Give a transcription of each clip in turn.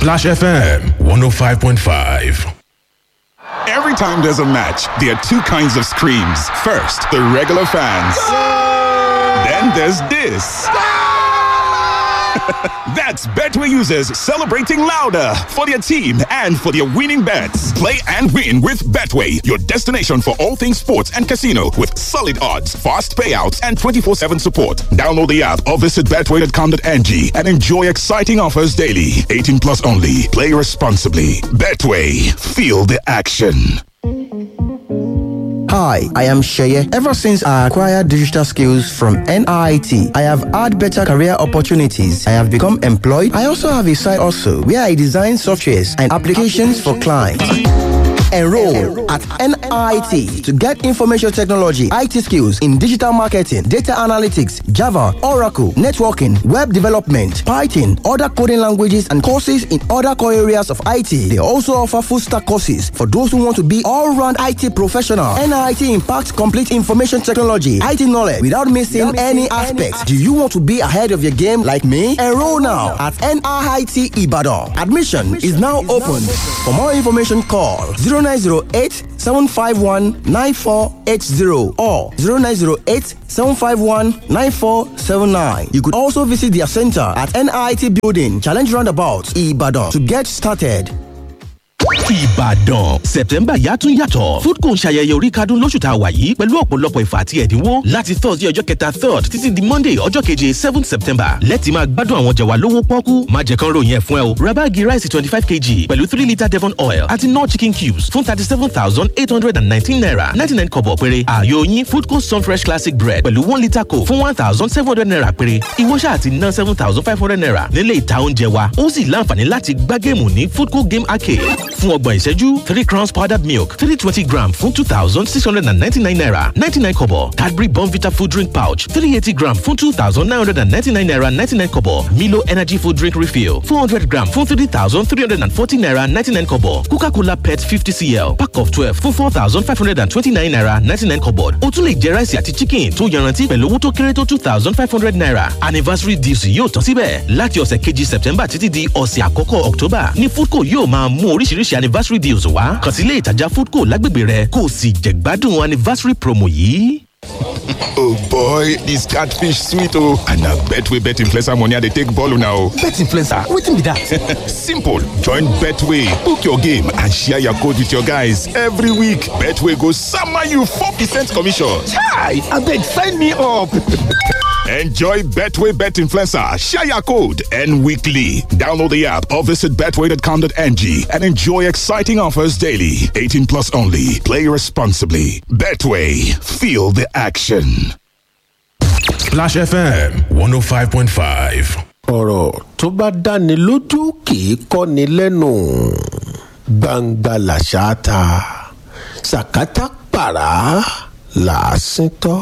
Splash FM 105.5. Every time there's a match, there are two kinds of screams. First, the regular fans. Then there's this. That's Betway users celebrating louder for their team and for their winning bets. Play and win with Betway, your destination for all things sports and casino with solid odds, fast payouts, and 24 7 support. Download the app or visit betway.com.ng and enjoy exciting offers daily. 18 plus only. Play responsibly. Betway, feel the action. Hi, I am Sheye. Ever since I acquired digital skills from NIT, I have had better career opportunities. I have become employed. I also have a side also where I design softwares and applications for clients. Enroll at NIT to get information technology, IT skills in digital marketing, data analytics, Java, Oracle, networking, web development, Python, other coding languages, and courses in other core areas of IT. They also offer full stack courses for those who want to be all round IT professional. NIT impacts complete information technology, IT knowledge without missing any aspects. Do you want to be ahead of your game like me? Enroll now at NIT Ibadan. Admission is now open. For more information, call 0908 751 9480 or 0908 751 9479. You could also visit their center at NIT Building, Challenge Roundabout, Ibadan to get started. Ìbàdàn September yàtún yàtọ̀ Foodco ń ṣayẹyẹ orí kadún lóṣù tá a wà yìí pẹ̀lú ọ̀pọ̀lọpọ̀ ìfà àti ẹ̀dínwó láti Thursday ọjọ́ kẹta third títí di Monday ọjọ́ keje seventh September lẹ́tì máa gbádùn àwọn jẹ̀wà lówó pọ́kú má jẹ́ kán ròyìn ẹ̀ fún ẹ o ra báàgì ráìsì twenty five kg pẹ̀lú three litre Devon oil àti nor chicken cubes fún thirty seven thousand eight hundred and nineteen naira ninety nine kọ̀bọ̀ péré ààyò yín Foodco Sunfresh classic bread pẹ̀lú one litre coke fún one thousand seven hundred naira péré ìwọ ṣáà ti ná seven thousand five hundred naira nílé ìta oúnjẹ wa ó sì láǹfààní láti gbá géèmù ní Foodco game arcade fún ọgbọ̀n ìṣẹ́jú three crowns powdered milk three twenty gram fún two thousand six hundred and ninety-nine naira ninety-nine kobo Cadbury Bonvita food drink pouch three eighty gram fún two thousand nine hundred and ninety-nine naira ninety-nine kobo Milo energy food drink refill four hundred gram fún three thousand three hundred and forty naira ninety-nine kobo Coca-Cola pet fifty cl pack of twelve fún four thousand five hundred and twenty-nine naira ninety-nine kobo o tún lè jẹ ráìsì àti chicken tó yanrantí pẹ̀lú owó tó kéré tó two thousand five hundred naira anniversary deals yóò tán síbẹ̀ láti ọ̀sẹ̀ kejì September títí di ọ̀sẹ̀ àkọ́kọ́ October ní Foodco yóò máa mú oríṣiríṣi anniversary deals wá kàn sí ilé ìtajà foodco lágbègbè rẹ kó o sì jẹ̀gbádùn anniversary promo yìí. Oh boy, this catfish sweet oh. And na Betway bet influencer money I dey take ball now. Bet influencer, wetin be that? Simple. Join Betway, book your game and share your code with your guys every week. Betway go sama you 4% commission. Chai, abeg sign me up. Enjoy Betway Bet Influencer, share your code, and weekly. Download the app or visit betway.com.ng and enjoy exciting offers daily. 18 plus only. Play responsibly. Betway, feel the action. Splash FM 105.5. ọ̀rọ̀ tó bá dáni lójú kì í kọ́ni lẹ́nu gbangba làṣà ta sàkátà pàrà làásìn tọ́.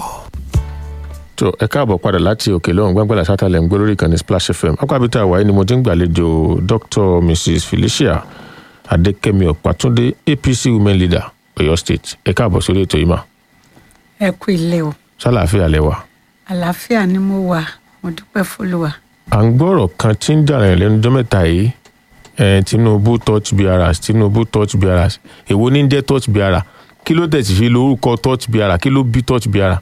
tó ẹ káàbọ̀ padà láti òkè lọ́hùn gbàngbàlà sátálẹ̀ ń gbé lórí ìkànnì splash fm akpabita àwáyé ni mo ti ń gbàlejò dr mrs felicia adékẹ́mi ọ̀pátúndé apc women leader ọ̀yọ́ state ẹ káàbọ̀ sórí ètò yìí mà ẹ kú ilé o sálàáfíà lẹ́wà. àlàáfíà ni mo wà mo dúpẹ́ fọlùwà. à ń gbọ́rọ̀ kan tí ń jà rìn lẹ́nu ọjọ́ mẹ́ta yìí eh, tinubu touch biaras tinubu touch biaras èwo ní jẹ́ touch biara kí ló tẹ̀sí fi lórúkọ touch biara kí ló bí touch biara.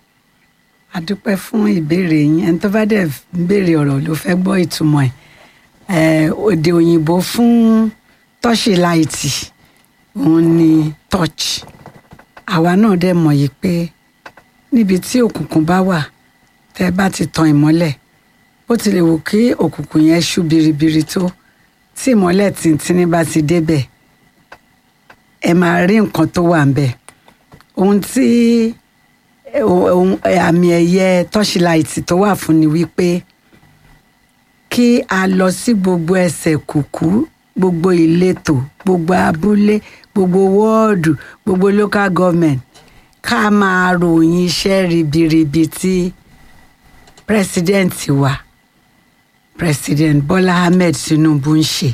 a dúpẹ́ fún ìbéèrè yín ẹni tó bá dẹ̀ ń béèrè ọ̀rọ̀ ló fẹ́ gbọ́ ìtumọ̀ ẹ̀ òde òyìnbó fún tọ́ṣì láìtì òun ni touch àwa náà dẹ̀ mọ̀ yìí pé níbi tí òkùnkùn bá wà tẹ́ bá ti tan ìmọ́lẹ̀ bó tilẹ̀ wù kí òkùnkùn yẹn ṣú biribiri tó tí ìmọ́lẹ̀ tìǹtìǹ bá ti débẹ̀ ẹ máa rí nǹkan tó wà ń bẹ̀ ohun tí ohun àmì ẹ̀yẹ tọ́ṣìláìtì tó wà fún ni wípé kí a lọ sí gbogbo ẹsẹ̀ kùkú gbogbo ìletò gbogbo abúlé gbogbo wọ́ọ̀dù gbogbo local government ká máa ròyìn iṣẹ́ ribiribi tí president wa president Bọ́lá Ahmed Tinubu ń ṣe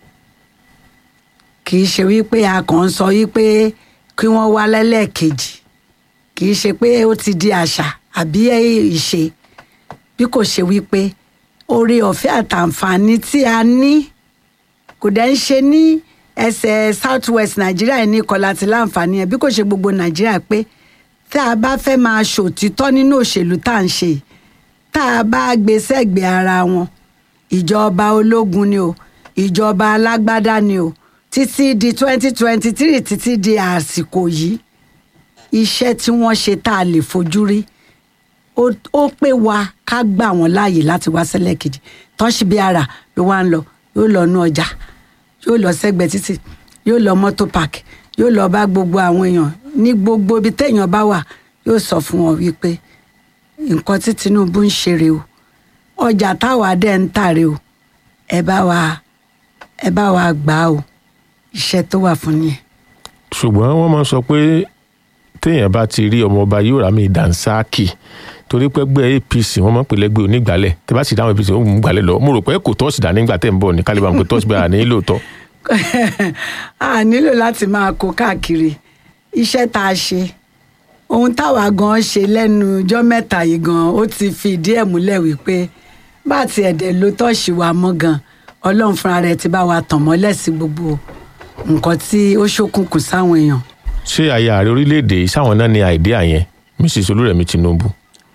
kì í ṣe wípé a kàn ń sọ wípé kí wọ́n wá lẹ́lẹ́kejì kì í ṣe pé ó ti di àṣà àbí ìṣe bí kò ṣe wípé oore ọ̀fẹ́ àtàǹfààní tí a ní kò dẹ̀ ń ṣe ní ẹsẹ̀ south west nàìjíríà yìí ní kọlá ti láǹfààní ẹ̀ bí kò ṣe gbogbo nàìjíríà pé tá a bá fẹ́ máa ṣòtítọ́ nínú òṣèlú tá à ń ṣe yìí, tá a bá gbé sẹ́gbẹ̀ẹ́ ara wọn ìjọba ológun ni o ìjọba alágbádá ni o títí di twenty twenty three títí di àsìkò yìí iṣẹ́ tí wọ́n ṣe tá a lè fojú rí ó ó pé wa ká gbà wọ́n láàyè láti wá sẹ́lẹ̀ kejì tọ́síbí ara ló wá ń lọ yóò lọ nú ọjà yóò lọ sẹ́gbẹ̀ẹ́ títì yóò lọ mọ́tò park yóò lọ bá gbogbo àwọn èèyàn ní gbogbo ibi téèyàn bá wà yóò sọ fún wọn wípé nǹkan tí Tinubu ń ṣe rèé o ọjà táwa dẹ̀ ń tà rèé o ẹ bá wa ẹ bá wa gbà á o iṣẹ́ tó wà fún nìyẹn. ṣùgbọ́n wọ́n máa ń sọ pé téèyàn bá ti rí ọmọọba yóò rà mí dànsáàkì torí pé ẹgbẹ́ apc wọ́n máa ń pè lẹ́gbẹ́ onígbàlẹ̀ tẹ́ bá sì dáhùn apc wọ́n mú gbàlẹ̀ lọ mo rò pé kò tọ́sí dání nígbà tẹ́ ń bọ̀ ní kálíbà pé tọ́sí bẹ́ẹ̀ ní lóòótọ́. a nílò láti máa kó káàkiri iṣẹ́ tá a ṣe ohun táwa gan ṣe lẹ́nu ọjọ́ mẹ́ta yìí gan ó ti fi ìdí ẹ̀ múlẹ̀ wípé bá ti ẹ̀dẹ̀ ló tọ́ọ̀ṣì wa mọ́ gan ọlọ́run fúnra rẹ̀ ti bá wa tàn mọ́lẹ̀ sí gbogbo nǹkan tí ó ṣókùnkùn sáwọn èèyàn ṣé àyà ààrẹ orílẹ̀-èdè yìí sáwọn náà ní àìdíà yẹn mrs olúrẹ̀mí tinubu.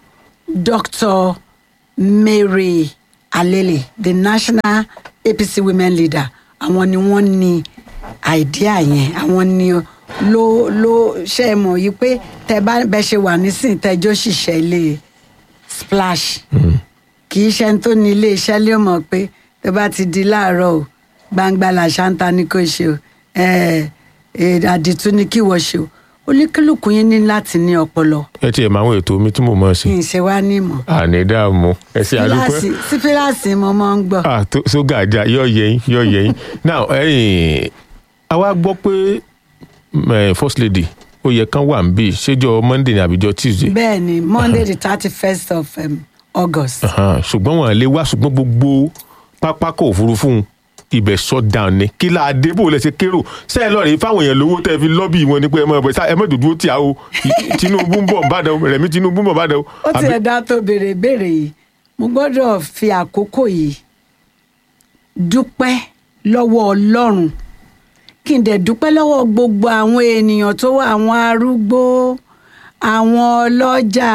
Dr. Mary Alele, the national APC women leader, àwọn ni wọ́n ní àìdíà yẹn àwọn ni ló ló ṣe é mọ̀ yìí pé tẹ bá bẹ ṣe wà nísìnyí tẹjọ́ ṣiṣẹ́ ilé splash kì í ṣe ẹni tó ní ilé iṣẹ́ lé mọ̀ pé tó bá ti di láàárọ̀ o gbangba làṣà ń ta ní kò ṣe o ẹ ẹ àdìtú ni kí wọ́n ṣe o oníkálùkù yín ní láti ní ọpọlọ ẹ tiẹ̀ máa ń ètò mi tí mo mọ̀ sí. kì í ṣe wá ní ìmọ̀ àní dààmú ẹ ṣe àdúpẹ́. fíláàsì sí fíláàsì mo máa ń gbọ́. ah tó sóga àjà yọ yẹyin yọ yẹyin now ẹyìn àwa gbọ́ pé eh, first lady ó yẹ kán wà ń bì ṣéjọ monday ní àbíjọ tuesday bẹ́ẹ̀ ni monday the thirty first of um, august. Ahan, ṣùgbọ́n wọn lè wá ṣùgbọ́n gbogbo pápákọ̀ òfurufú ibẹ̀ shut down ni kí la dé bò lẹ́sẹ̀ kérò sẹ́yìn lọ́ọ̀rẹ́ fáwọn èèyàn lówó tẹ́ fi lọ́bì wọn ni pé ẹ mọ̀ ẹ ẹ mọ̀ dúdú tí a o tinubu ń bọ̀ bàdàn rẹ̀mí tinubu ń bọ̀ bàdàn. ó ti ẹ̀dá tó béèrè béèrè yìí mo gbọ́dọ̀ fi àkókò yìí dúpẹ́ lọ́wọ́ ọlọ́run kí n dẹ̀ dúpẹ́ lọ́wọ́ gbogbo àwọn ènìyàn tó wà àwọn arúgbó àwọn ọlọ́jà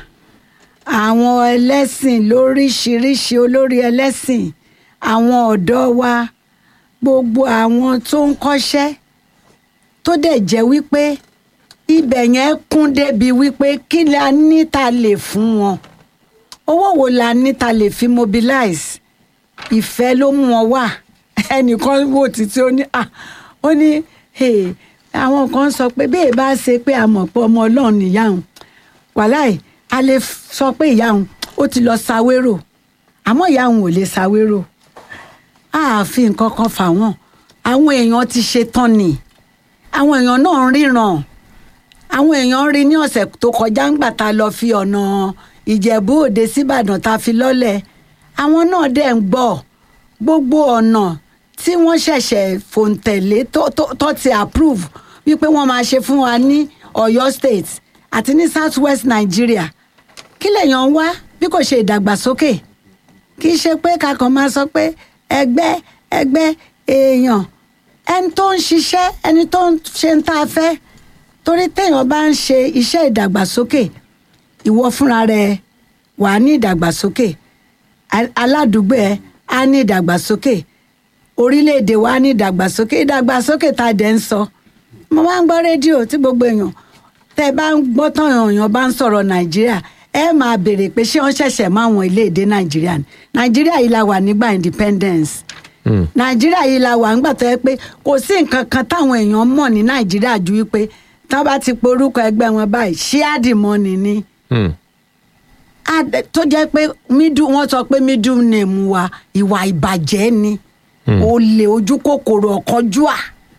àwọn ẹlẹ́sìn lóríṣiríṣi olórí ẹlẹ́sìn àwọn ọ̀dọ́ wa gbogbo àwọn tó ń kọ́ṣẹ́ tó dẹ̀ jẹ́ wípé ibẹ̀ yẹn kún débi wípé kí la ní ta lè fún wọn owó wo la ní ta lè fi mobilize ìfẹ́ ló mú wọn wá ẹnìkan wò títí ó ní ah ó ní hey, àwọn kan sọ pé bí èèbá ṣe pé a mọ̀ pé ọmọ ọlọ́run nìyá òun wàláì a lè sọ pé ìyá òun ó ti lọ ṣàwérò àmọ́ ìyá òun ò lè ṣàwérò ààfin nǹkan kan fà wọ́n àwọn èèyàn ti ṣe tán ni àwọn èèyàn náà ń ríran àwọn èèyàn rí ní ọ̀sẹ̀ tó kọjá ńgbà tá a lọ fi ọ̀nà ìjẹ̀bú òde síbàdàn tá a fi lọ́lẹ̀ àwọn náà dẹ̀ ń gbọ́ gbogbo ọ̀nà tí wọ́n ṣẹ̀ṣẹ̀ fòǹtẹ̀lé tó tó- tó ti approve wípé wọ́n máa ṣe fún wa ní ọ̀yọ́ state àti ní south west nigeria kí lèèyàn ń wá bí kò ṣe ìdàgbàsókè kì í ṣe pé kakàn máa sọ pé ẹgbẹ́ ẹgbẹ́ èèyàn ẹni tó ń ṣiṣẹ́ ẹni tó ń ṣe ń tá a fẹ́ torí téèyàn bá ń ṣe iṣẹ́ ìdàgbàsókè ìwọ fúnra rẹ wà á ní ìdàgbàsókè a- aládùúgbò ẹ á ní ìdàgbàsókè orílẹ̀-èdè wa á ní ìdàgbàsókè ìdàgbàsókè tá a dẹ̀ ń sọ mo máa ń gbọ́ rédíò tí gbogbo èèyàn tẹ́ ẹ bá ń gbọ́ tán èèyàn bá ń sọ̀rọ̀ nàìjíríà ẹ máa béèrè pé ṣé wọ́n ṣẹ̀ṣẹ̀ mọ́ àwọn ilé-èdè nàìjíríà ni nàìjíríà yìí la wà nígbà independence nàìjíríà yìí la wà nígbà tó yẹ pé kò sí nǹkan kan táwọn èèyàn mọ̀ ní nàìjíríà ju wípé tá a bá ti porúkọ ẹgbẹ́ wọn báyìí ṣíádì mọ́ni ni Hmm. Adé- tó jẹ́ pé middle wọ́n sọ pé middle name wa ìwà ìbàjẹ́ ni olè ojú kòkòrò ọ̀kánjúà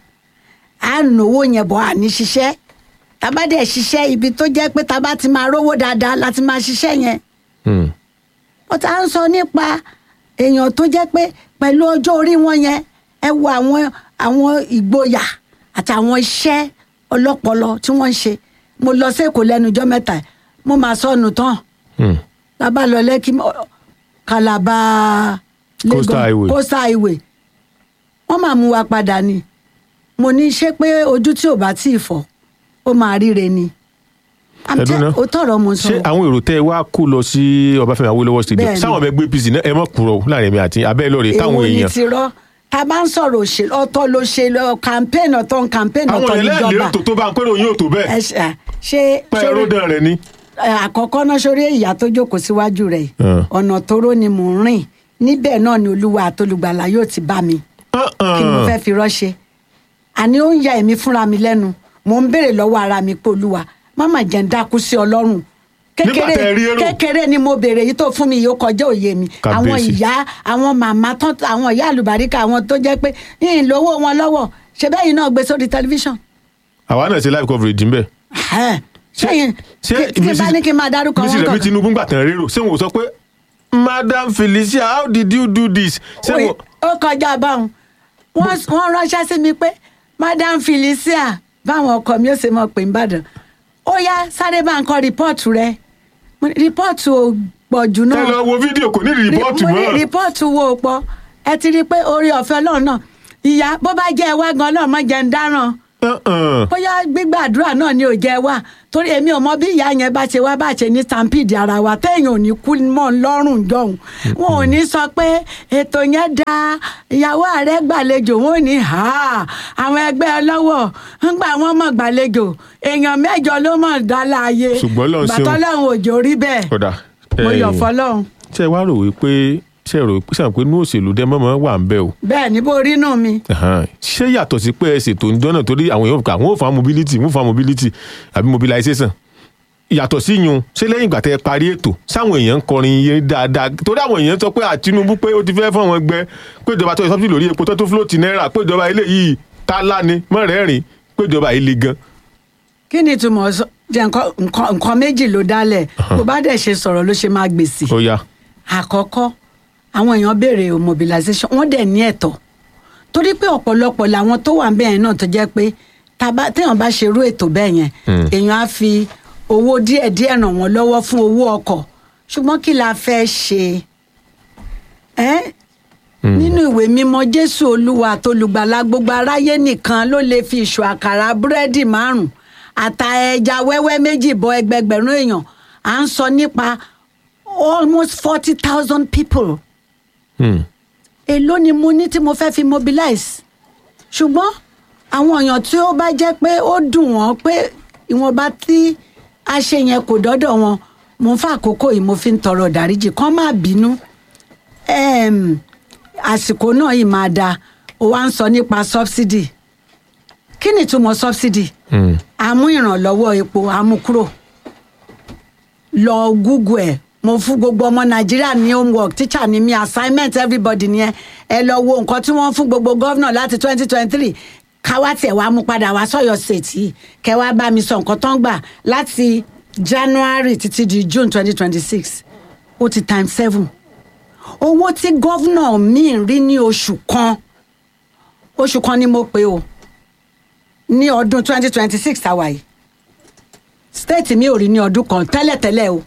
à ń náwó yẹn bọ̀ àní ṣiṣẹ́ tábà dẹ̀ ṣiṣẹ́ ibi tó jẹ́ pé tábà ti máa rówó dáadáa láti máa ṣiṣẹ́ yẹn Hmm. ó ta ń sọ nípa èèyàn tó jẹ́ pé pẹ̀lú ọjọ́ orí wọn yẹn ẹ wo àwọn àwọn ìgboyà àti àwọn iṣẹ́ ọlọ́pọlọ tí wọ́n ń ṣe mo lọ sí èkó lẹ́nu ọjọ́ mẹ́ta yìí, mo máa sọnù tán Hmm. lábà lọ lẹ́kí mọ́- Calabar Coastal Highway. coastal highway wọ́n wọ́n máa mú wa padà ni mo ní ṣé pé ojú tí ò bá tí ì fọ́ ó máa ríre ni I'm Ẹ̀dùn tell- náà. ó tọrọ mo sọ ṣé àwọn èrò tẹ wá kó lọ sí ọbáfẹ́mi awólọ́wọ̀ stadium Bẹ́ẹ̀ni. sáwọn ọmọ ẹgbẹ́ apc náà ẹ mọ̀ kúrò láàrin mi àti abẹ́ lọ́ọ̀rẹ́ káwọn èwo ni èèyàn ti rọ́ tá a bá ń sọ̀rọ̀ òṣèlú ọ̀tọ̀ ló ṣe lọ campaign ọ̀tọ̀ ń campaign àwọn ọ̀tọ̀ èèyàn níjọba lẹ́ẹ̀lérò tó tó bá ń pẹ́rọ yín ò tó Ẹ bẹ́ẹ̀ ṣe- à, ṣé pẹ́ ṣé- ẹ̀rọ̀dàn rẹ̀ ni. ẹ, àkọ́kọ́ náà sórí ìyá tó jókòó síwájú rẹ̀ Ah. ọ̀nà tóró ni mò ń rìn níbẹ̀ náà ni olúwa àtolùgbàlà yóò ti bá mi kí ni mo fẹ́ fi rọ́ṣe àní ó ń ya èmi fúnra mi lẹ́nu mò ń béèrè lọ́wọ́ ara mi pé olúwa máma jẹ́ ń dákú sí ọlọ́run Nígbà tẹ́ ẹ rí èrò. kékeré ni mo béèrè yìí tó fún mi yìí ó kọjá òye mi àwọn Kábíyèsí. ìyá àwọn màmá tán àwọn ìyá àlùbáríkà àwọn tó jẹ́ pé yìnyín lówó wọn lọ́wọ́ ṣe bẹ́ẹ̀ yìí náà gbé sórí tẹlifíṣàn àwa náà ṣe live coverage ń bẹ̀. Ẹ̀, ṣẹ́yìn ṣé kí n bá ní kí n máa dárúkọ mrs wọn remi kọ̀ọ̀kan. tinubu ń gbà tán rérò ṣé wọn ò sọ pé madam felicia how did you do this ṣé Oye, wọn. ó kọjá báwọn wọ́n wọ́n ránṣẹ́ sí mi pé madam felicia báwọn ọkọ mi ó ṣe mọ̀ pé ń bàdàn ó yá sáré bá ń kọ rìpọ́ọ̀tù rẹ Mo ní, rìpọ́ọ̀tù ò pọ̀ jù ẹ náà lọ wo fídíò kò ní rìpọ́ọ̀tù mo ní mọ́. rìpọ́ọ̀tù wo ò pọ̀ ẹ ti rí i pé orí ọ̀fẹ́ ọlọ́run náà ìyá bó bá jẹ́ ẹ wá gan ọlọ́run má jẹ́ ń dáràn Uh-uh. bóyá gbígbàdúrà náà ni ò jẹ́ wá torí èmi ò mọ bí ìyá yẹn bá ṣe wá bá ṣe ní stampede ara wa téèyàn ò ní kú mọ́ ń lọ́rùn jọ̀hún wọn ò ní sọ pé ètò yẹn da ìyàwó ààrẹ gbàlejò wọn ò ní ha àwọn ẹgbẹ́ ọlọ́wọ̀ ń gbà wọ́n mọ̀ gbàlejò èèyàn mẹ́jọ ló mọ̀ dá láàyè Ṣùgbọ́n Ọlọ́run ṣeun. bàtọ́ lọ́hùn òjò rí bẹ́ẹ̀ kódà mo yọ̀ ẹ̀yin, fọlọ́hún ṣé ẹ wá rò wípé ṣé ẹ rò wípé sàn pé inú òṣèlú dẹ́ mọ́mọ́ wà ń bẹ̀ o. bẹ́ẹ̀ ni bó rí nù mi Ẹ̀hán. ṣé yàtọ̀ sí pé ẹ ṣètò ń dọ́nà torí àwọn èèyàn kà wọ́n ò fa mobility wọ́n ò fa mobility àbí mobilization yàtọ̀ sí yun ṣé lẹ́yìn ìgbà tẹ́ ẹ parí ètò sáwọn èèyàn ń kọrin iye dáadáa torí àwọn èèyàn sọ pé àtinúbù pé ó ti fẹ́ fún àwọn ẹgbẹ́ pé ìjọba tó yẹ sọ́bìtì lórí epo tó tó fúlòtì náírà pé ìjọba eléyìí tá láni mọ́rẹ̀ẹ́rìn pé ìjọba yìí le gan. kí ni ìtumọ̀ sọ- jẹ́ nǹkan- nǹkan nǹkan méjì ló dálẹ̀ bó bá dẹ̀ ṣe sọ̀rọ̀ ló ṣe máa gbèsè. ó yá àkọ́kọ́ àwọn èèyàn béèrè mobilization wọ́n dẹ̀ ní ẹ̀tọ́ torí pé ọ̀pọ̀lọpọ̀ làwọn tó wà bẹ́ẹ̀ náà tó jẹ́ pé tá bá- téèyàn bá ṣerú ètò bẹ́ẹ̀ yẹn èèyàn á fi owó díẹ̀díẹ̀ ràn wọ́n lọ́wọ́ fún owó ọkọ̀ ṣùgbọ́n kí la fẹ́ ṣe ẹ́ nínú ìwé mímọ́ jésù olúwa àtolùgbàlà gbogbo aráyé nìkan ló lè fi ìṣù àkàrà búrẹ́dì márùn àtà ẹja wẹ́wẹ́ méjì bọ ẹgbẹgbẹ̀rún èèyàn à ń sọ nípa almost forty thousand people Hmm. èló ni mo ní tí mo fẹ́ fi mobilize ṣùgbọ́n àwọn èèyàn tí ó bá jẹ́ pé ó dùn wọ́n pé ìwọ̀nba tí a ṣe yẹn kò dọ́dọ̀ wọn mo ń fa àkókò yìí mo fi ń tọrọ ìdáríjì kán má bínú Em, àsìkò náà yìí máa da ó wá ń sọ nípa subsidy kí ni ìtumọ̀ subsidy Hmm. àmú ìrànlọ́wọ́ epo àmú kúrò lọ google ẹ̀ mo fún gbogbo ọmọ nàìjíríà ní homework teacher ni mi assignment everybody ni ẹ ẹ lọ wo nǹkan tí wọ́n fún gbogbo gọ́vnà láti twenty twenty three káwá tiẹ̀ wá mú padà wá sọ́yọ́ state yìí kẹ́ wá bá mi sọ nǹkan tó ń gbà láti january títí di june twenty twenty six ó ti time seven owó tí gọ́vnà mi rí ní oṣù kan oṣù kan ni mo pè o ní ọdún twenty twenty six tàwa yìí state mi ò rí ní ọdún kan tẹ́lẹ̀tẹ́lẹ̀ o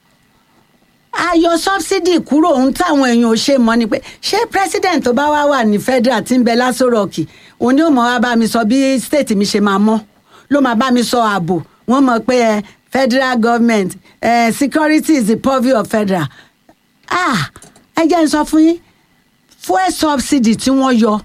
ayọ subsidy kúrò ohun táwọn èèyàn ò ṣe mọ ni pé ṣé president tó bá wá wà ní federal tí ń bẹ lásán rọọkì òun ni ó mọ wá bá mi sọ bí state mi ṣe máa mọ ló máa bá mi sọ ààbò wọn mọ pé ẹ federal government ẹ security is the purview of federal ah ẹ jẹ́ n sọ fún yín fuel subsidy tí wọ́n yọ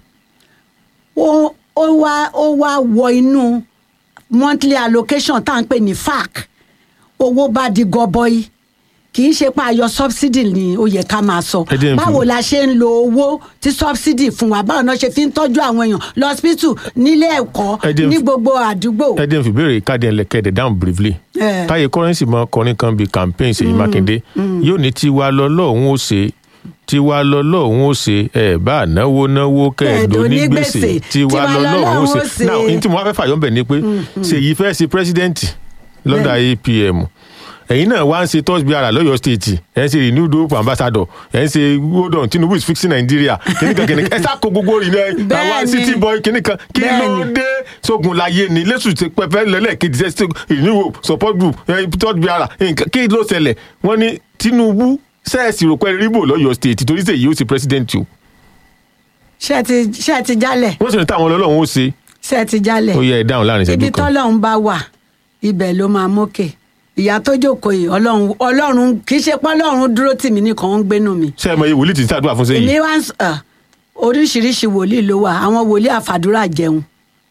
ó ó wá ó wá wọ inú monthly allocation tá à ń pè ní fac owó bá di gọbọi kì í ṣe pé ayọ subsidy ni ó yẹ ká máa sọ Ẹ jẹ́ n fi- báwo la ṣe ń lo owó tí subsidy fún wa báwo náà ṣe fi ń tọ́jú àwọn èèyàn lọ́sibítù nílé ẹ̀kọ́ Ẹ jẹ́ n ní fi- gbogbo àdúgbò. ẹ dín fìbéèrè káàdì ẹlẹ́kẹ̀dẹ̀ down briefly. Eh. táyé kọ́rẹ́nsì mọ kọrin kan bíi campaign ṣèyí mákindé yóò ní tiwa lọ́lọ́run ó ṣe tiwa lọ́lọ́run ó ṣe ẹ̀ bá náwó náwó kẹ́ẹ̀dọ́ ní gbèsè tiwa lọ́lọ́run ó ṣe. now ní tí mo wá fẹ́ fàyọ́ bẹ̀ ni pé ṣèyí fẹ́ ṣe president lọ́dà apm ẹ̀yin náà wá ń ṣe tọ́sí ara lọ́yọ̀ state ẹ̀ ń ṣe renewed hope ambassador ẹ̀ ń ṣe hold on tinubu is fixing nigeria kìnìkan kìnìkan ẹ̀ sá kó gbogbo rìn náà àwọn Bẹ́ẹ̀ni. city boy kìnìkan kí ló Bẹ́ẹ̀ni. dé sógun láyé ni lẹ́sùn ti pẹ́pẹ́ lẹ́lẹ́kejì ṣe renewed hope support group tọ́jú ara nǹkan kí ló ṣẹlẹ̀ wọ́n ní tinubu sẹ́ẹ̀sì rò pé ríbò lọ́yọ̀ state torí sèyí ó sì president o ṣé ẹ ti ṣé ẹ ti jálẹ̀ wọ́n sì ní táwọn ọlọ́run ó ṣe ṣé ẹ ti jálẹ̀ ó yẹ ẹ dáhùn láàrin ibi ìṣẹ́jú kan tọ́lọ́run bá wà ibẹ̀ ló máa mókè ìyá tó jókòó yìí ọlọ́run ọlọ́run kì í ṣe pé ọlọ́run dúró tì mí nìkan ń gbénu mi ṣé ẹ mọ iye wòlíì tí ń ṣàdúrà fún sẹ́yìn èmi wá ń sọ ah, oríṣiríṣi wòlíì ló wà àwọn wòlíì àfàdúrà jẹun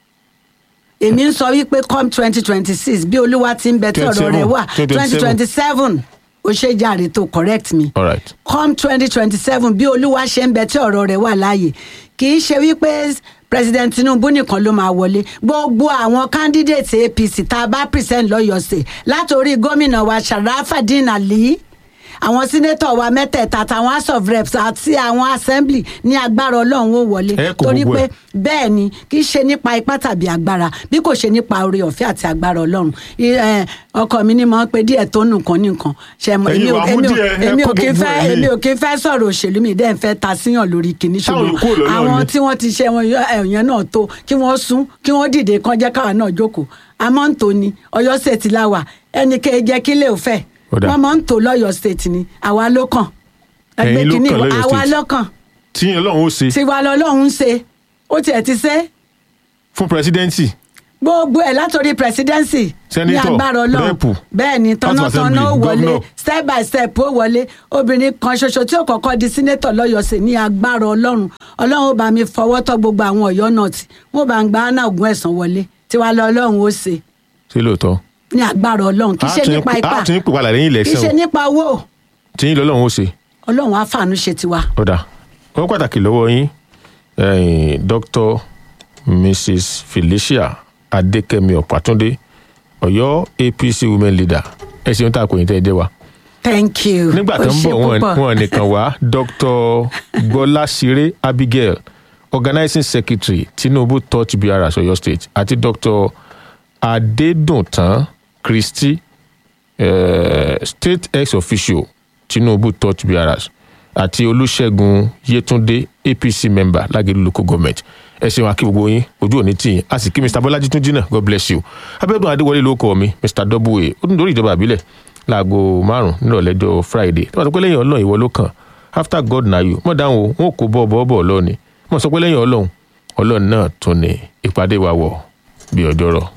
èmi ń sọ wípé come twenty twenty six bí olúwa ti ń bẹ tí ọ̀rọ̀ rẹ̀ wà 27, twenty twenty seven ó ṣe jàre tó correct me all right come twenty twenty seven bí olúwa ṣe ń bẹ tí ọ̀rọ̀ rẹ̀ wà láàyè kì í ṣe wípé president tinubu nìkan ló máa wọlé gbogbo àwọn candidate apc tá a bá present lọ́yọ̀ọ́ sè látòrí gómìnà wa sharafadin ali àwọn sínétọ̀ wa mẹ́tẹ̀ẹ̀ta àtàwọn house of reps àti àwọn assembly ní agbára ọlọ́run ó wọlé Ẹ kó torí gbogbo pé ẹ̀. bẹ́ẹ̀ ni kì í ṣe nípa ipá tàbí agbára bí kò ṣe nípa oore ọ̀fẹ́ àti agbára ọlọ́run I- eh, ọkọ mi ni mo ń pe díẹ̀ tó nǹkan ní nǹkan ṣe mọ Ẹ̀yin èmi ò wàá mú èmi ò- díẹ̀, ẹ èmi ò kó kí ń gbogbo fẹ́ ẹ̀ ní. èmi ò kí ń fẹ́ sọ̀rọ̀ òṣèlú mi dẹ́n fẹ́ ta síyàn lórí kìíní Táwọn ṣùgbọ́n yòókù ò lọ́lọ́run àwọn ni. tí wọ́n ti ṣe wọn ẹ̀yàn náà tó kí wọ́n sún kí wọ́n dìde kan jẹ́ káwa náà jókòó àmọ́ ń tò ní ọ̀yọ́ state láwà ẹnikẹ́ jẹ́ kí lè fẹ́ Ó dáa. wọ́n mọ̀ ń tò lọ́yọ̀ state ni àwa ló kàn ẹgbẹ́ Ẹ̀yin ló kìíní kàn wa- lọ́yọ̀ àwa state. ló kàn tí ọlọ́run ó ṣe tiwa lọ́lọ́run ń ṣe ó tiẹ̀ ti ṣe fún presidency gbogbo ẹ̀ látòrí presidency ní Senator, agbára ọlọ́run rep, bẹ́ẹ̀ ni House of tọ́nàtọ́nà ó Assembly, wọlé governor. step by step ó wọlé obìnrin kan ṣoṣo tí ó kọ́kọ́ di senator lọ́yọ̀ọ́sẹ̀ ní agbára ọlọ́run ọlọ́run ó bá mi fọwọ́ tọ́ gbogbo àwọn ọ̀yọ́ náà tí wọ́n bá ń gba hannah ogun ẹ̀sán wọlé tiwa lọ ọlọ́run ó ṣe ṣé lóòótọ́ ní agbára ọlọ́run kì í ṣe A tún- nípa ipá a tún ń pè padà lẹ́yìn kì í ṣe election nípa owó tí yín lọ́lọ́run ó ṣe ọlọ́run á fàánú ṣe tiwa. ọ̀dà wọ́n pàtàkì lọ́wọ́ yín ẹ̀yin dr mrs felicia adékẹ́mi ọ̀pátúndé ọ̀yọ́ apc women leader ẹ ṣeun tá a kò yín tẹ́ ẹ jẹ́ wa. thank you nígbà tó Ó ń ṣe bọ̀ wọn púpọ̀. wọn nìkan wá dr gbọ́láṣiré abigail organizing secretary tinubu touch brs ọ̀yọ́ state àti dr adédùntàn christy eh, state ex officio tinubu touch brs àti olùṣègùn yétúndé apc member lágẹ̀lú local government ẹ ṣeun akí gbogbo yín ojú òní tì yín a sì kí mr bọ́lájí tún jìnnà god bless you abẹ́dùn adéwọlé ló kọ́ mi mr w ó tún lórí ìjọba àbílẹ̀ láago márùn nírọ̀lẹ́jọ́ friday tí wọ́n sọ pé lẹ́yìn ọlọ́run ìwọ ló kàn after god na you mọ̀ dáhùn o wọn ò kó bọ́ bọ́ bọ́ lọ́ọ̀ni mọ̀ sọ pé lẹ́yìn ọlọ́run ọlọ́run náà tún ní ìpàdé wa wọ̀ bí ọjọ́ rọ̀.